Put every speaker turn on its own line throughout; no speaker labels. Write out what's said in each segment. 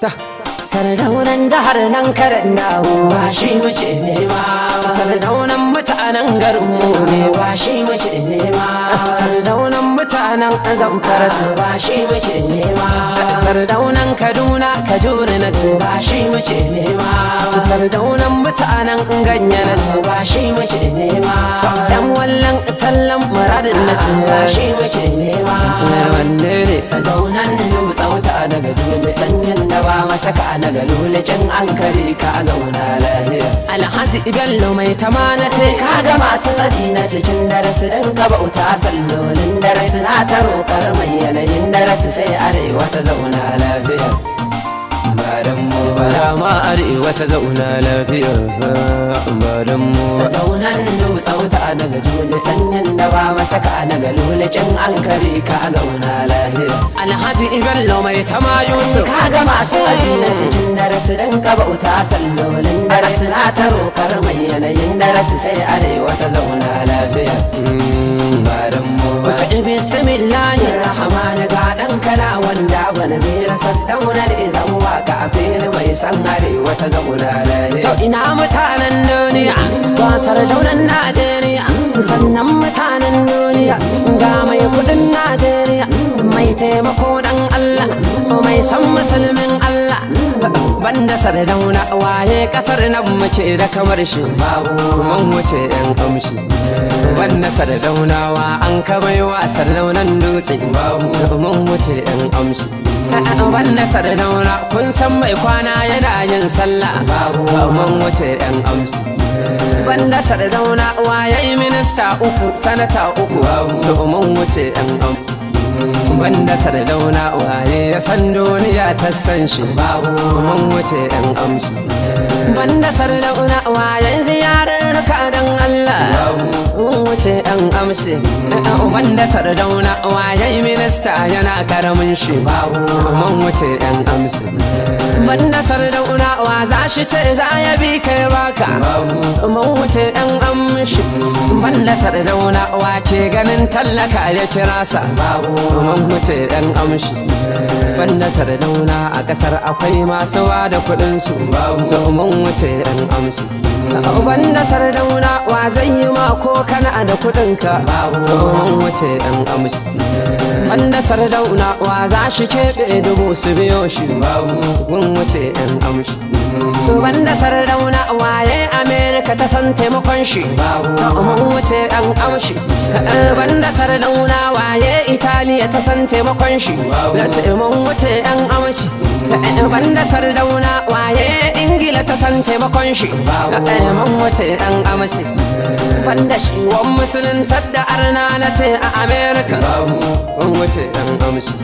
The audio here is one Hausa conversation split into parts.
Sardaunan jihar nan karan dawo
ba shi muke nema
Sardaunan mutanen garin mu ne
ba shi muke nema
Sardaunan mutanen zamfara
ba shi muke nema
Sardaunan Kaduna Kajuri na ce
ba shi muke nema
Sardaunan mutanen ganye na ce
ba shi muke nema
Dan wallan tallan muradin na ce
ba shi muke nema
Wanne ne
sadaunan dutsauta daga juji sanyin da ba masaka na galulikin an kare ka zauna lafiya
Alhaji Bello mai tamana ce
ka ga masu tsari na cikin darasi don ka bauta sallolin darasi na ta roƙar mai yanayin darasi sai arewa ta zauna lafiya ba don mu ba
Bara ma arewa ta zauna lafiya ba don mu
sadaunan dutsauta daga juji sanyin da ba masaka na galulikin an kare ka zauna lafiya
Alhaji Bello mai tama Yusuf
ka ga masu tsari na cikin darasi don ka bauta sallolin darasi na ta roƙar mai yanayin darasi sai arewa ta zauna lafiya ba don mu ba
Wace bismillahi
rahman ga dan kana wanda bana zai rasa daunar izan waka a fili mai san arewa ta zauna lafiya
To ina mutanen duniya ba sardaunan Najeriya sannan mutanen duniya ga mai kudin Najeriya mai taimako dan Allah mai san musulmin Allah banda sardauna waye kasar nan muke da kamar shi
babu
mun wuce yan kamshi banda sardaunawa an kabaiwa sardaunan dutse mun wuce yan amshi banda sardauna kun san mai kwana yana yin sallah mun wuce yan amshi banda sardauna waye minista uku sanata uku mun wuce yan amshi banda sardauna waye ya san duniya ta san shi babu mun wuce yan amshi banda sardauna waye ziyarar ka dan Allah mun wuce yan amshi banda sardauna waye minista yana karamin shi babu mun wuce yan amshi banda sardauna wa za shi ce za ya bi kai baka mun wuce yan amshi banda sardauna wa ke ganin tallaka ya kira sa babu mun wuce yan amshi banda sardauna a kasar akwai masu da kuɗin su mun wuce yan amshi banda sardauna wa zai yi ma ko kana da kuɗin ka mun wuce yan amshi banda sardauna wa za shi keɓe dubu su biyo shi mun wuce yan amshi banda sardauna waye amerika ta san taimakon shi mun wuce yan amshi banda sardauna waye italiya ta san taimakon shi na ce mun wuce yan amshi banda sardauna waye ingila ta san taimakon shi mun wuce yan amshi banda shi wan musuluntar da arna na ce a amerika mun wuce yan amshi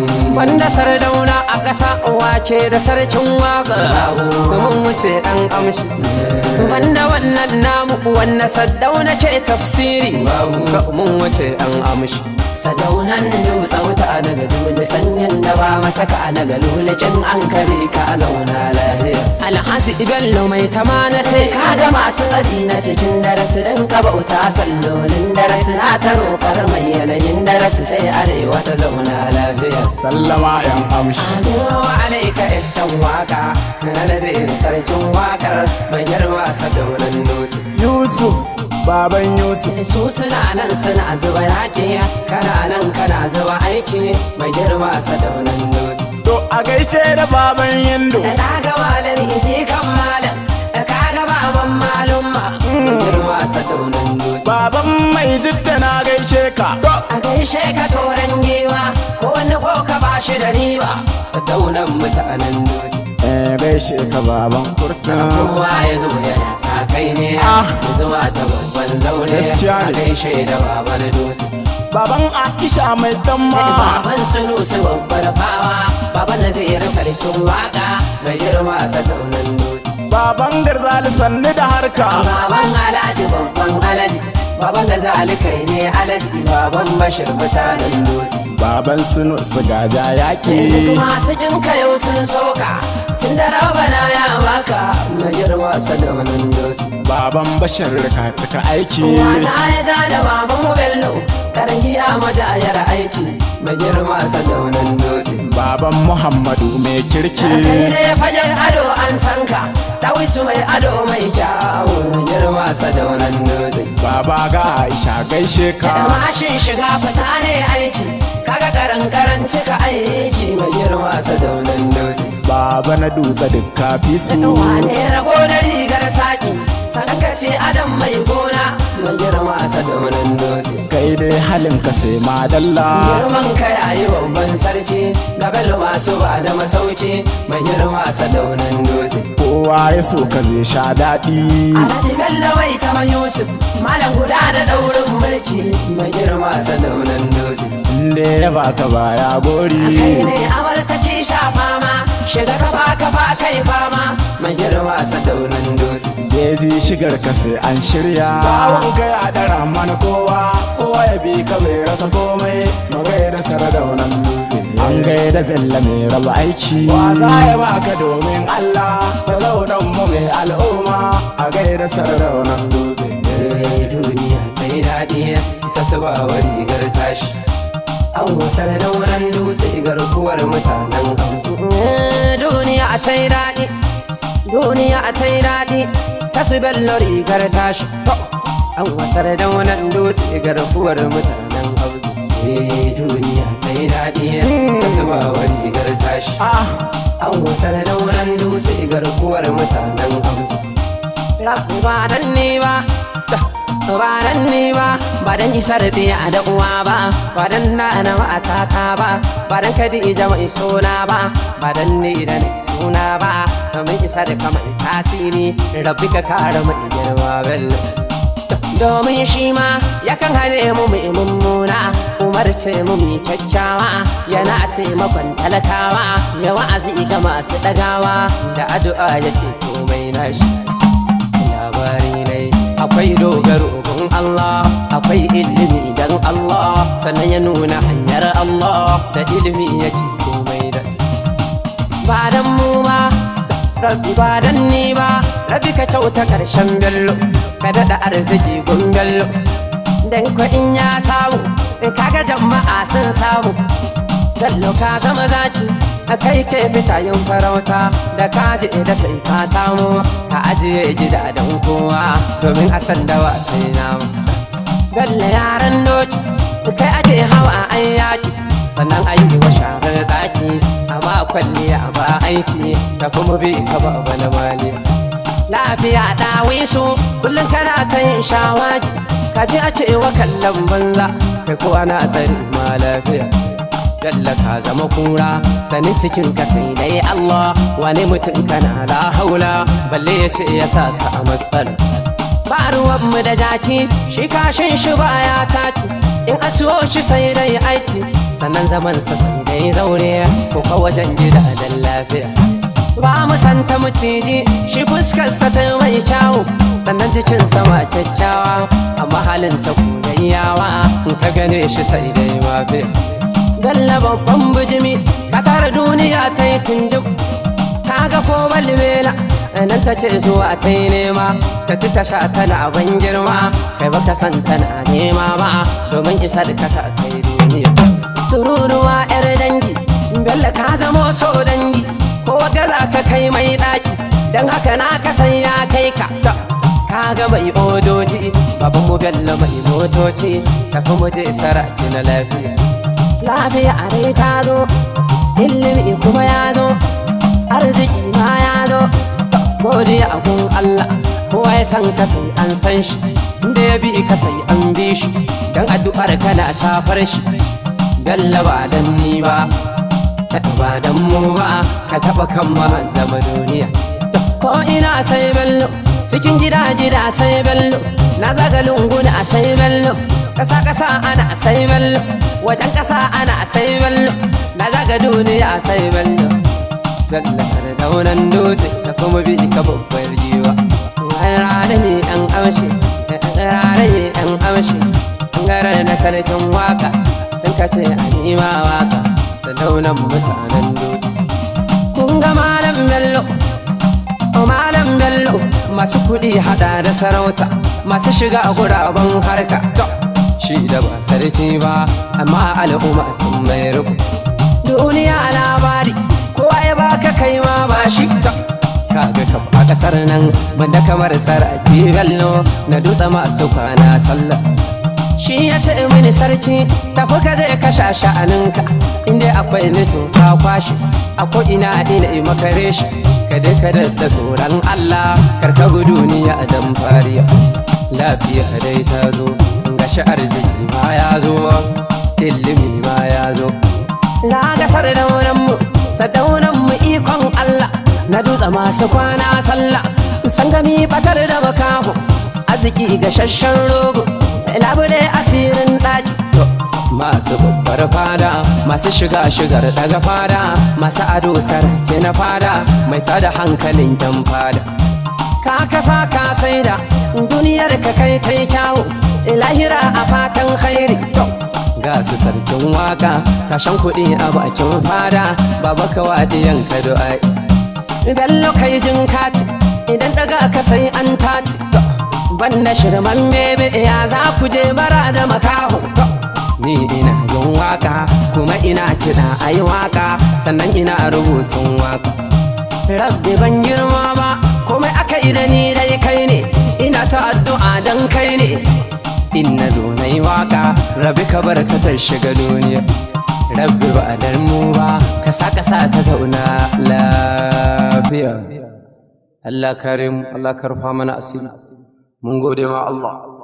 banda sardauna a ƙasa wake da sarkin waka mun wuce ɗan amshi banda wannan namu wannan saddauna ke tafsiri mun wuce ɗan amshi
sadaunan dutsauta daga juji sanyin da ba masaka na galulikin an kare ka zauna lafiya
alhaji bello mai tamana ce
ka ga masu tsari na cikin darasi don ka bauta sallolin darasi na ta roƙar mai yanayin darasi sai arewa ta zauna lafiya
sallama yan amshi
Adowa alaika iskan waka na nazirin sarkin wakar mai yarwa sadaunan dutse
yusuf baban yusuf
su suna nan suna zuba yaƙi kana nan kana zuba aiki mai girma sadaunan dutse
to a gaishe da baban yindo
da na ga malami je kan malam da ka ga baban malumma mai girma sadaunan dutse
baban mai jidda na gaishe ka to
a gaishe ka toren giwa ko wani ko ka ba shi da riba sadaunan mutanen dutse
eh gaishe ka baban kursin
kowa ya zo yana sa kai ne
Ah.
ya zuwa ta babban zaune
Gaskiya
a
ne.
gaishe da baban dutse
baban aisha mai damma
baban sunusu babbar fawa baban nazirin sarkin waka mai girma sadaunan dutse
baban garzali sannu da harka
baban alhaji babban alhaji baban da zalikai ne alhaji baban bashir mutanen dutse
baban sunu su gaja yaƙi
masu jin yau sun soka tun da rabana ya baka mai girma sadaunan dutse
baban bashar ka cika aiki
wasa ya ja da baban mu bello karangiya majayar aiki mai girma sadaunan dutse
baban muhammadu mai kirki
kai ne fagen ado an san ka dawisu mai ado mai kyawu
girma sadaunan dutse
baba ga aisha gaishe ka
mashin shiga fita ne aiki kaga karan karan cika aiki mai
girma sadaunan dutse
baba na dutse duk kafi su
wane rago da rigar saki sankace adam mai gona
mai girma sadaunan dutse
kai dai halin ka sai madalla
girman ka yayi babban sarki gabel masu ba da masauki mai girma sadaunan dutse
kowa ya so ka zai sha daɗi
alhaji bello mai ta yusuf malam guda da daurin mulki
mai girma sadaunan dutse
inda ya baka baya
kai
gori
ne amar take sha fama shiga kafa kafa kai fama
mai girma sadaunan dutse
jezi shigar ka sai an shirya tsawon kai a ɗara mana kowa kowa ya bi ka bai rasa komai magai da saradaunan dutse an gaida bella mai raba aiki wa za ya baka domin allah saradaunan mu mai al'umma a gaida saradaunan dutse
Eh, duniya ta yi daɗi ta saba wa rigar tashi an wasar daunan dutse garkuwar mutanen amsu
duniya ta yi daɗi duniya ta yi daɗi ta su bello rigar tashi
an wasar daunan dutse garkuwar mutanen amsu Eh, duniya ta yi daɗi ta saba wa rigar tashi
ah
an wasar daunan dutse garkuwar mutanen amsu
ba dan ne ba ba dan ne ba ba dan isar da da uwa ba ba dan na na matata ba ba dan kadija mai suna ba ba dan ne da ni suna ba domin isar kamar tasiri rabbi ka kare mu girma bello domin shi ma yakan hane mu mai mummuna umarce mu mai kyakkyawa yana taimakon talakawa ya wa'azi ga masu ɗagawa da addu'a yake komai nashi labari ne akwai dogaro gun Allah akwai ilimi dan Allah sannan ya nuna hanyar Allah da ilimi yake komai da ba dan mu ba rabbi ba dan ni ba rabbi ka kyauta karshen bello ka daɗa arziki gun bello dan ko in ya samu in kaga jama'a sun samu bello ka zama zaki a kai ke fita yin farauta da kaji da sai ka samu ka ajiye gida don kowa domin a san dawa kai namu bello yaran doki kai ake hawa an yaki sannan a yi wa sharar daki a ba kwalliya ba aiki da kuma bi ka ba wani mali lafiya dawi su kullum kana ta yin shawagi ka ji a cewa kallon banza kai ko ana tsari ma lafiya Yalla ka zama kura sani cikin ka sai dai Allah wani mutum kana la haula balle ya ce ya sa ka a matsala ba ruwan mu da jaki shi kashin shi baya taki in a siyo shi sai dai aiki sannan zaman sa sai dai zaure ko ka wajen gida dan lafiya ba mu santa maciji shi fuskar sa ta mai kyawu sannan cikin sama kyakkyawa amma halin sa yawa in ka gane shi sai dai mafiya Galla babban bijimi Katar duniya ta yi tunjib Kaga ko balbela nan ta ce zuwa ta yi nema Ta ci ta sha tana ban girma Kai baka san tana nema ba Domin isar ka ta kai duniya Tururuwa yar dangi Bello ka zamo so dangi Ko gaza ka kai mai daki Dan haka na ka san ya kai ka Kaga mai odoji Baban mu bello mai motoci Tafi mu je saraki na lafiya lafiya a rai ta zo ilimi kuma ya zo arziki ma ya zo godiya a gun Allah kowa ya san ka sai an san shi inda ya bi ka sai an bi shi dan addu'ar kana shafar shi Bello ba dan ni ba ba dan mu ba ka taba kan ma zama duniya ko ina sai bello cikin gida gida sai bello na zaga lunguna sai bello kasa kasa ana sai bello wajen kasa ana sai bello na zaga duniya sai bello Bello sardaunan dutse da kuma bi ka babbar giwa rana ne an amshi rana ne an amshi garar na sarkin waka sun kace a nima waka da daunan mutanen dutse kun ga malam bello o malam bello masu kuɗi hada da sarauta masu shiga guraben harka to shi da ba sarki ba amma al'umma sun mai rubu duniya labari kowa ya baka kai ma ba shi ka kaga ka a kasar nan banda kamar sarki bello na dutse masu kwana sallah shi ya ce mini sarki tafi ka je ka sha sha'aninka inda akwai nito ka kwashi a ko ina ina yi makare shi ka je ka da tsoron Allah karka bi duniya dan fariya lafiya dai ta zo gashi arziki ma ya zo ilimi ma ya zo na ga sardaunan mu sardaunan mu ikon Allah na dutse masu kwana sallah san gami batar da makaho arziki gashashen rogo labule asirin ɗaki masu babbar fada masu shiga shigar daga fada masu ado sarki na fada mai tada hankalin yan fada ka kasa ka saida duniyar ka kai kai kyawu lahira a fatan khairi ga su sarkin waka tashan kuɗi a bakin fada baba ka wadiyan ka du'ai bello kai jin kaci idan daga ka sai an taci banda shirman bebe ya za ku je bara da makaho ni ina yin waka kuma ina kiɗa a yi waka sannan ina rubutun waka rabbi ban girma ba komai aka yi da ni dai kai ne ina ta addu'a dan kai ne in na zo na yi waka rabi ka bar ta ta shiga duniya rabbi ba a mu ba ka sa ka sa ta zauna lafiya Allah karim Allah karfa mana asiri mun gode ma Allah